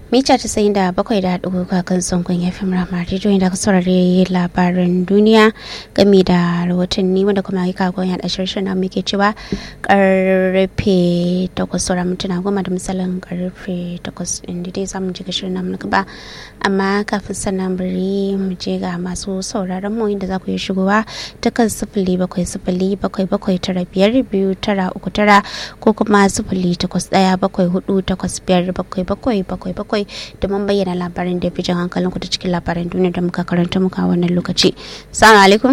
mita casa'in da bakwai da haɗu kan sangon ya fi murama rediyo da ka saurari labaran duniya game da rahotanni wanda kuma yi kagon yaɗa shirshen na muke cewa karfe takwas saura mintuna goma da misalin karfe takwas inda dai zamu ji shirin namu na gaba amma kafin sannan bari mu je ga masu sauraron mu inda za ku yi shigowa ta kan sifili bakwai sifili bakwai bakwai tara biyar biyu tara uku tara ko kuma sifili takwas ɗaya bakwai hudu takwas biyar bakwai bakwai bakwai bakwai domin bayyana labarin da fi jan hankalin ku ta cikin labaran duniya da muka karanta muka wannan lokaci. Salamu alaikum.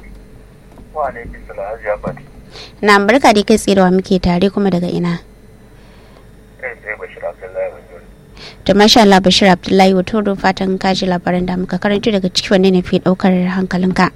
Wa alaikum salam Hajiya Fati. Na barka da kai tsirewa muke tare kuma daga ina. Kai tsaye Bashir Abdullahi Wajori. To masha Allah Bashir Abdullahi wato don fatan kaji labaran da muka karanta daga ciki wanne ne fi daukar hankalinka.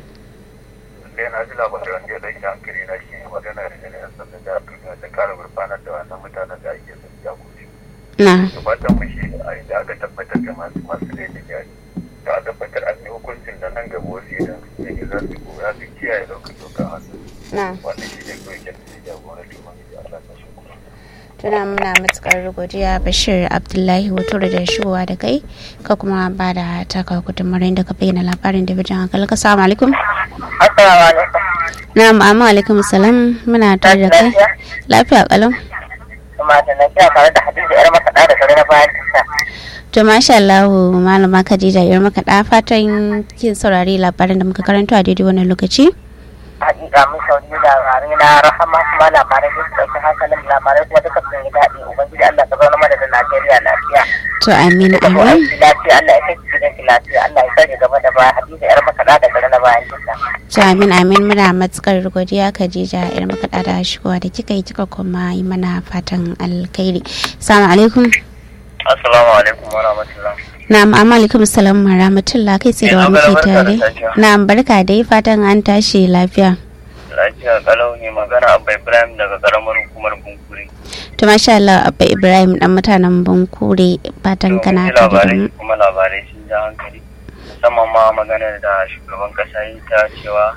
Sai na ji labarin wanda ya ɗauki hankali na shi magana da yan sanda da duniya da kare gurfanar da wannan mutanen da ake son jagoci. Na. Fatan mu shi a inda aka tabbatar da masu masu laifin yari. Da a tabbatar an yi hukuncin da nan gaba wasu idan su ne za su za su kiyaye ɗaukar doka hannu. Na. Wannan shi ne kawai kyan da ya jagoranci Ubangiji Allah ta shi kuma. Tuna muna matukar godiya Bashir Abdullahi wato da shigowa da kai ka kuma ba da taka gudunmawar da ka bayyana labarin da bijan hankali ka salamu alaikum. Assalamu alaikum. Na amma alaikum salam muna tare da kai. Lafiya kalau. Kuma da na kira tare da Hadiza yar makaɗa da gari na bayan tasa. To masha Allah malama Khadija yar maka da fatan kin saurari labarin da muka karanto a daidai wannan lokaci. Hakika mun sauri labarai na rahama kuma labarai da su ɗauki hankalin labarai kuma duka sun yi daɗi. Ubangiji Allah ka zauna mana da Najeriya lafiya. To amin Duka ko amin. aiki lafiya Allah ya kai ki gidan ki lafiya. Allah ya sani gaba da baya Hadiza yar makaɗa da gari na bayan tasa. To amin amin muna matukar godiya Khadija yar maka da shigowa da kika yi kika kuma yi mana fatan alkhairi. Assalamu alaikum. Assalamu alaikum wa rahmatullah. Na'am amma alaikum salam wa rahmatullah kai sai da wa muke tare. Na'am barka dai fatan an tashi lafiya. Lafiya kalau ne magana Abba Ibrahim daga karamar hukumar Bunkuri. To masha Allah Abba Ibrahim dan mutanen Bankure fatan kana Domin tare da labarai mu. kuma labarai sun ja hankali musamman ma maganar da shugaban kasa yi ta cewa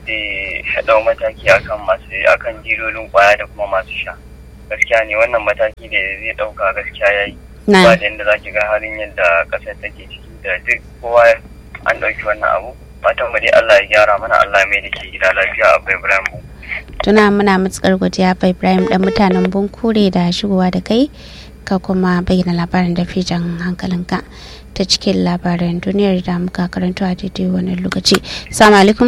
zai ɗau mataki akan masu akan jilolin kwaya da kuma masu sha gaskiya ne wannan mataki da zai ɗauka gaskiya ya yi ba Na da yadda za ki ga halin yadda ƙasar take ciki da duk kowa an ɗauki wannan abu fatan mu dai Allah ya gyara mana Allah ya mai da ke gida lafiya a Ibrahim Bunku. tuna muna matukar godiya Abba Ibrahim dan mutanen Bankure da shigowa da kai ka kuma bayyana labarin da fijan hankalinka ta cikin labaran duniyar da muka karanto a daidai wannan lokaci. Assalamu alaikum.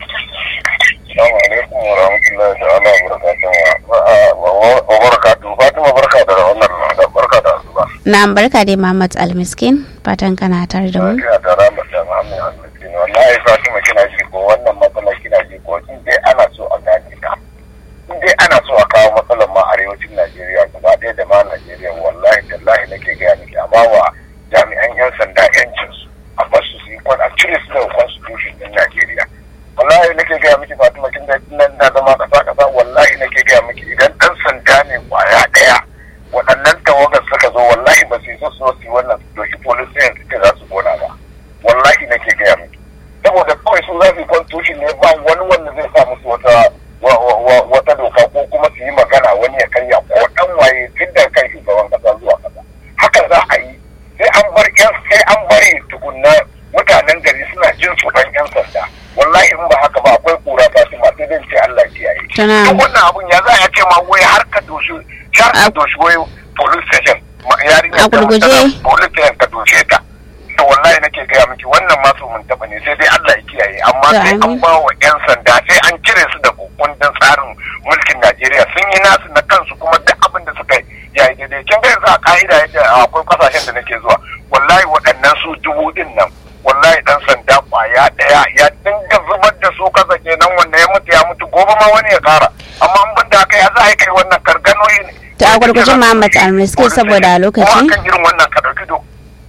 Assalamu alaikum wa rahmatullahi ta'ala wa barakatuhu wa barakatuhu Fatima barka da wannan barka da asuba. Na barka dai Muhammad Almiskin fatan kana tare da mu. Lafiya da ramar da Muhammad Al-Miskin. Wallahi Fatima kina ji ko wannan matsala kina ji ko in dai ana so a gane ta. In dai ana so a kawo matsalar ma arewacin Najeriya gaba ɗaya da ma Najeriya wallahi tallahi nake gaya miki amma wa jami'an 'yan sanda 'yancin su a basu su yi kwan a cire su daga constitution din Najeriya. Wallahi nake gaya miki Fatima kin da nan na zama kasa kasa wallahi nake gaya miki idan ɗan sanda ne kwaya ɗaya waɗannan tawagar suka zo wallahi ba su yi so su zo su yi wannan su doki polisiyan su ce za su gona ba wallahi nake gaya miki saboda kawai su za su yi constitution ne ba wani wanda zai sa musu wata wa- wa- wa- wata doka ko kuma su yi magana wani ya karya ko dan waye tun da kan shugaban kasa zuwa kasa haka za a yi sai an bar yan sai an bari tukunna mutanen gari suna jin tsoron yan sanda wallahi in ba haka ba akwai kura fatima sai dai ce Allah ya kiyaye Tana duk wannan abun ya za a ce ma wai har ka doshi har ka A- doshi wai police station ma- yarinya A ta gurguje. tana police station ka doshe ta to wallahi nake gaya miki wannan ma su mun taba ne sai dai Allah ya kiyaye amma To, sai an amin. ba wa yan sanda sai an cire su da kundin tsarin mulkin Najeriya sun yi nasu na kansu kuma duk abin da suka yi ya yi daidai kin ga yanzu a ka'ida yadda akwai kasashen da nake zuwa wallahi waɗannan su dubu din nan wallahi dan sanda kwaya ɗaya ya dinga zubar da su kasa kenan wanda ya mutu ya mutu gobe ma wani ya kara amma in ban da haka ya za a yi kai wannan karganoyi ne To a gurguje Muhammad Almiskin saboda lokaci. kuma akan irin wannan ka ɗauki doka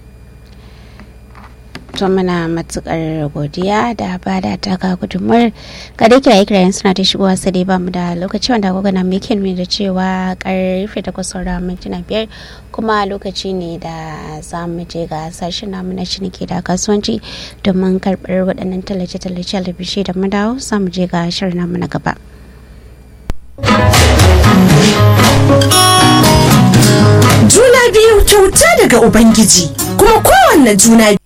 to muna matukar godiya da ba da taka gudunmuwar ga dai kiraye kirayen suna ta shigowa sai dai bamu da lokaci wanda agogo na muke nuni da cewa karfe takwas saura mintuna biyar kuma lokaci ne da za mu je ga sashen namu na ciniki da kasuwanci domin karɓar waɗannan tallace-tallace albishe da mu dawo za mu je ga shirin namu na gaba. juna biyu kyauta daga ubangiji kuma kowanne juna